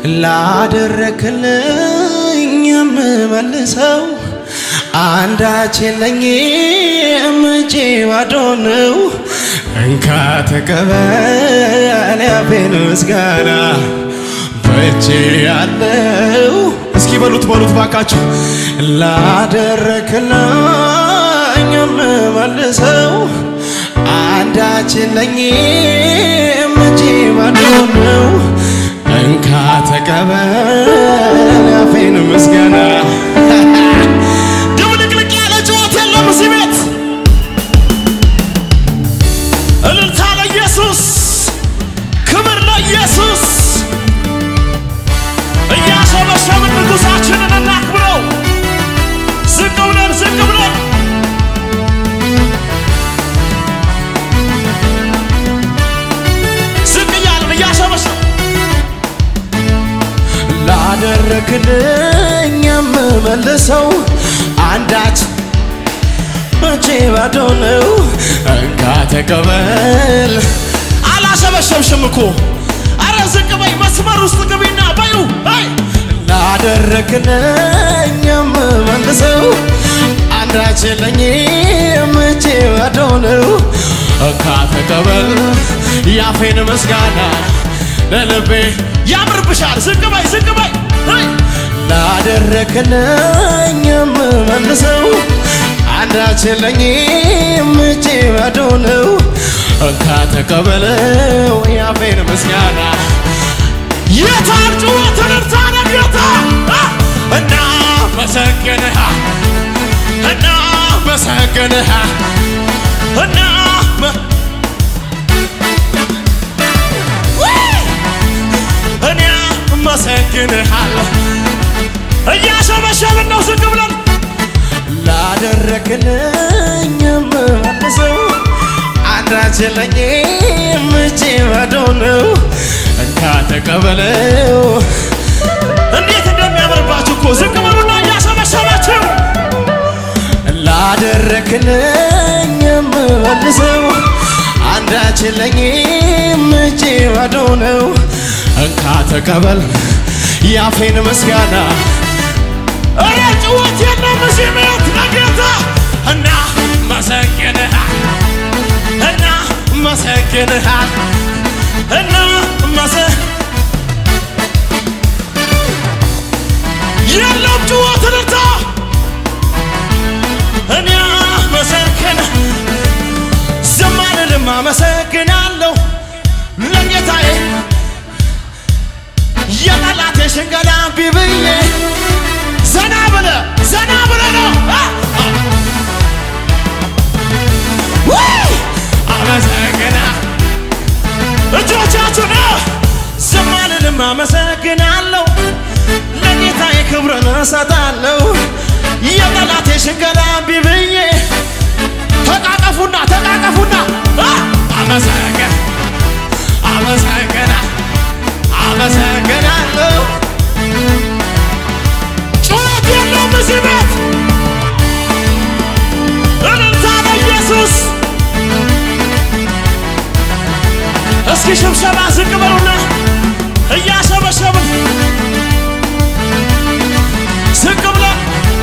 ላደረክልኝ የምመልሰው አንዳች የለኝም እጄ ባዶ ነው። እንካ ተቀበል ያፌን ምስጋና በእጄ ያለው እስኪ በሉት በሉት ባካችሁ ላደረክልኝ የምመልሰው አንዳች የለኝም እጄ ባዶ ነው። እንካ ተቀበል ያፌን ምስጋና ድብልቅልቅ ያለ ጩኸት የለም እዚህ ቤት እልልታ ለኢየሱስ ክብር ለኢየሱስ እያሸበሸብን ንጉሳችንን እናክብረው ዝቅ ብለን ዝቅ ብለን ዝቅ እያልን እያሸበሸብ ላደረክልኝ የምመልሰው አንዳች እጄ ባዶ ነው። እንካ ተቀበል። አላሸበሸብሽም እኮ አረ ዝቅ በይ፣ መስመር ውስጥ ግቢና በዩ አይ ላደረክልኝ የምመልሰው አንዳች የለኝም እጄ ባዶ ነው። እንካ ተቀበል ያፌን ምስጋና ለልቤ ያምርብሻል። ዝቅ በይ ዝቅ በይ አይ ላደረክልኝ የምመልሰው አንዳች የለኝም እጄ ባዶ ነው። እንካ ተቀበለው ያፌን ምስጋና የታል ጩኸት እልልታ ነው ጌታ እና መሰግንሃ እና መሰግንሃ እና መ- እኔ አመሰግንሃለሁ እያሸበሸብን ነው ዝቅ ብለን ላደረክልኝ የምመልሰው አንዳች የለኝም እጄ ባዶ ነው። እንካ ተቀበለው እንዴት እንደሚያምርባችሁ እኮ ዝቅ በሉና እያሸበሸባችሁ ላደረክልኝ የምመልሰው አንዳች የለኝም እጄ ባዶ ነው። እንካ ተቀበል ያፌን ምስጋና እረ ጭወት የለም እዚህ ቤት ለጌታ እና መሰግንሃል እና መሰግንሃል እና መሰ የለም ጭወት እልልታ እኔ መሰግን ዝም አልልም አመሰግናለሁ ለጌታዬ የጠላቴ ሽንገላ ቢብዬ ዘና ብለ ዘና ብለ ነው አ! ውይ! አመሰግና እጆቻችሁን ዝም አልልም አመሰግናለሁ ለጌታዬ ክብርን እሰጣለሁ የጠላቴ ሽንገላ ቢብዬ ተቃቀፉና ተቃቀፉና አ! አመሰግን አመሰግና አመሰግናለሁ ጩኸት የለውም እዚህ ቤት እልልታ ለኢየሱስ እስኪ ሽብሸባ ዝቅ በሉና እያሸበሸብን ዝቅ ብለን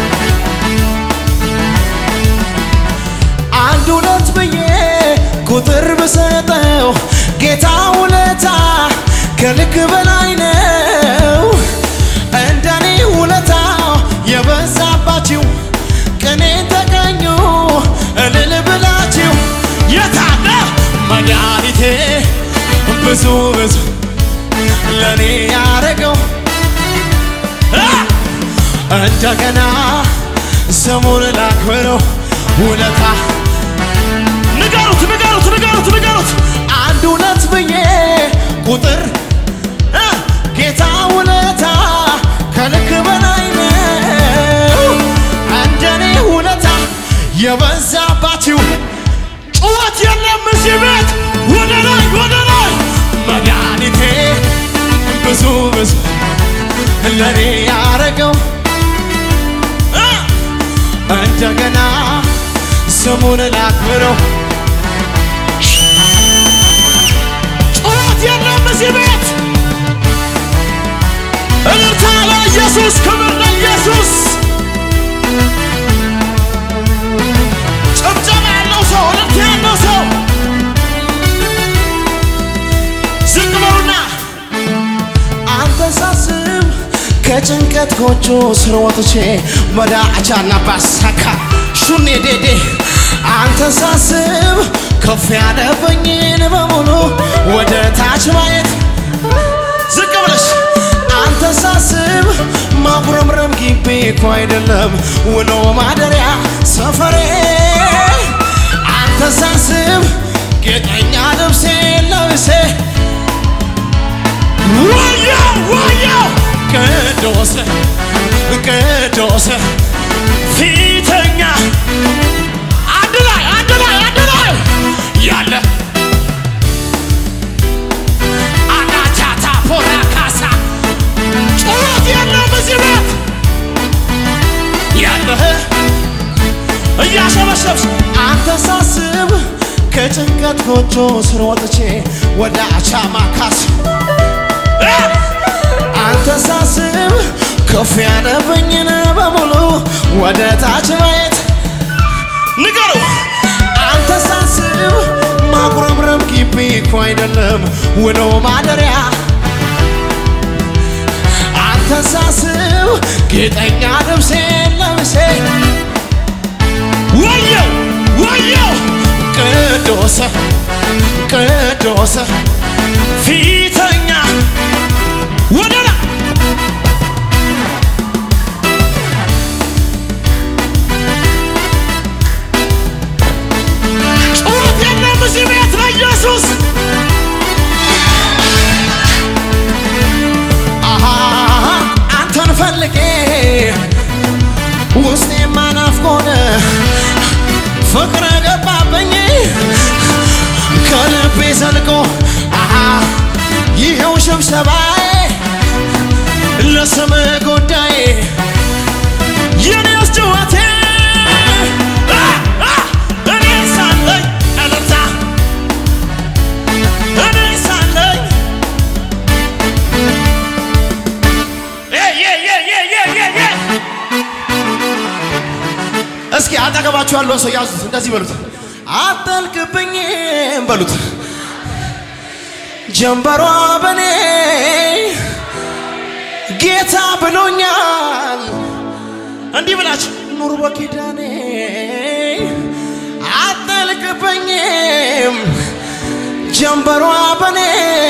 አንድ ሁለት ብዬ ቁጥር ብሰጠው ጌታ ውለታ ከልክ በላይ ነው። እንደኔ ውለታው የበዛባችሁ ቅኔ ተገኙ እልል ብላችሁ የታለ መድኃኒቴ ብዙ ብዙ ለእኔ ያረገው እ! እንደገና ስሙን ላክብረው ውለታ ንገሩት ንገሩት ንገሩት ንገሩት አንድ ሁለት ብዬ ቁጥር እ! ጌታ ውለታ ከልክ በላይ ነው። እንደኔ ውለታ የበዛባችሁ ጩኸት የለም እዚህ ቤት ወደ ላይ ወደ ላይ መድኃኒቴ ብዙ ብዙ ለእኔ ያረገው እ! እንደገና ስሙን ላክብረው ጩኸት የለም እዚህ ቤት ከጭንቀት ጎጆ ስር ወጥቼ በዳዕቻና ባሳካ ሹኔ ዴዴ አንተ ሳስብ ከፍ ያለብኝን በሙሉ ወደ ታች ማየት ዝቅ ብለሽ አንተ ሳስብ ማጉረምረም ግቢ እኮ አይደለም ውሎ ማደሪያ ሰፈሬ አንተ ሳስብ ጌጠኛ ልብሴ ለብሴ ወዮ ወዮ ቅዱስ ቅዱስ ፊተኛ አንድ ላይ አንድ ላይ አንድ ላይ ያለ አናቻታ ፖራ ካሳ ጩኸት የለም እዚህ ቤት ያለህ እያሸበሸብሽ አንተ ሳስብ ከጭንቀት ጎጆ ስር ወጥቼ ወደ አቻማ ካስ አንተ ሳስብ ከፍ ያለብኝን በሙሉ ወደ ታች ማየት ንገሩ አንተ ሳስብ ማጉረምረም ግቢ እኮ አይደለም ውሎ ማደሪያ አንተ ሳስብ ጌጠኛ ልብሴ ለብሴ ወየው ወየው ቅዱስ ቅዱስ ፊተኛ ወደላ ጩኸት የለም እዚህ ቤት ለኢየሱስ አሃ አንተን ፈልጌ ውስጤ ማናፍቆን ፍቅር ገባብኝ ከልቤ ዘልቆ አሃ ይኸው ሽብሸባዬ ለስም ጉዳይ የኔስ ጭወቴ አ፣ አ፣ እኔ ሳለኝ እልልታ እኔ ሳለኝ ዬ ዬ ዬ ዬ ዬ ዬ ዬ እስኪ አጠገባችሁ ያለውን ሰው ያዙት፣ እንደዚህ በሉት፣ አጠልቅብኝም በሉት። ጀንበሯ በኔ ጌታ ብሎኛል። እንዲህ ብላችሁ ኑር በኪዳኔ አጠልቅብኝም ጀንበሯ በኔ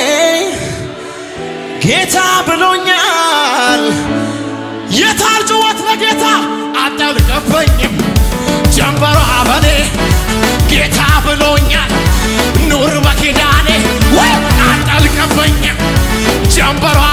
ጌታ ብሎኛል። የታል ጭወት ለጌታ አጠልቅብኝም ጀንበሯ በኔ ጌታ ብሎኛል። ኑር በኪዳኔ ወይ አጠልቅብኝም ጀንበሯ